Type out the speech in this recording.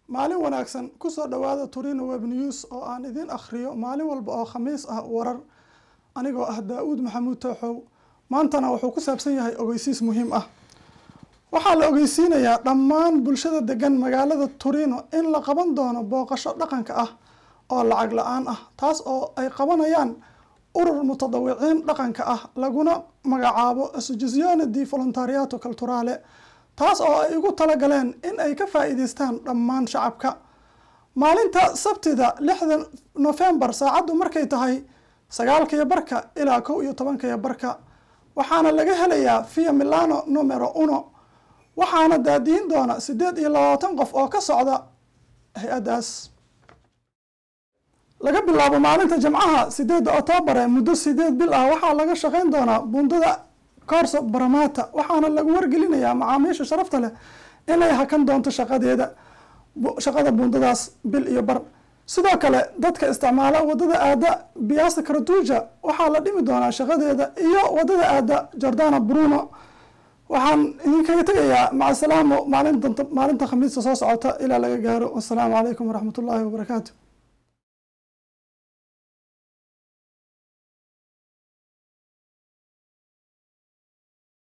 maalin wanaagsan kusoo dhowaada turino web news oo aan idiin akhriyo maalin walba oo khamiis ah warar anigoo ah daa-uud maxamuud tooxow maantana wuxuu ku saabsan yahay ogeysiis muhiim ah waxaa la ogeysiinayaa dhammaan bulshada degan magaalada turino in la qaban doono booqasho dhaqanka ah oo lacag la-aan ah taas oo ay qabanayaan urur mutadawiciin dhaqanka ah laguna magacaabo associazione di volontariato culturale taas oo ay ugu talagaleen in ay ka faa-iideystaan dhammaan shacabka maalinta sabtida lixda nofembar saacaddu markay tahay sagaalkaiyo barka ilaa kow iyo tobankaiyo barka waxaana laga helayaa via milano numero uno waxaana daadiyin doona siddeed iyo labaatan qof oo ka socda hay-addaas laga bilaabo maalinta jimcaha sideedda oktobare muddo sideed bil ah waxaa laga shaqeyn doonaa bundada corso baramata waxaana lagu wargelinayaa macaamiisha sharafta leh inay hakan doonto shaqadeeda shaqada bundadaas bil iyo bar sidoo kale dadka isticmaala wadada aada biasa karatuja waxaa la dhimi doonaa shaqadeeda iyo wadada aada jordana bruno waxaan idinkaga tegayaa macasalaamo maalinta maalinta khamiista soo socota ilaa laga gaaro wasalaamu calaykum waraxmat ullaahi wabarakaatu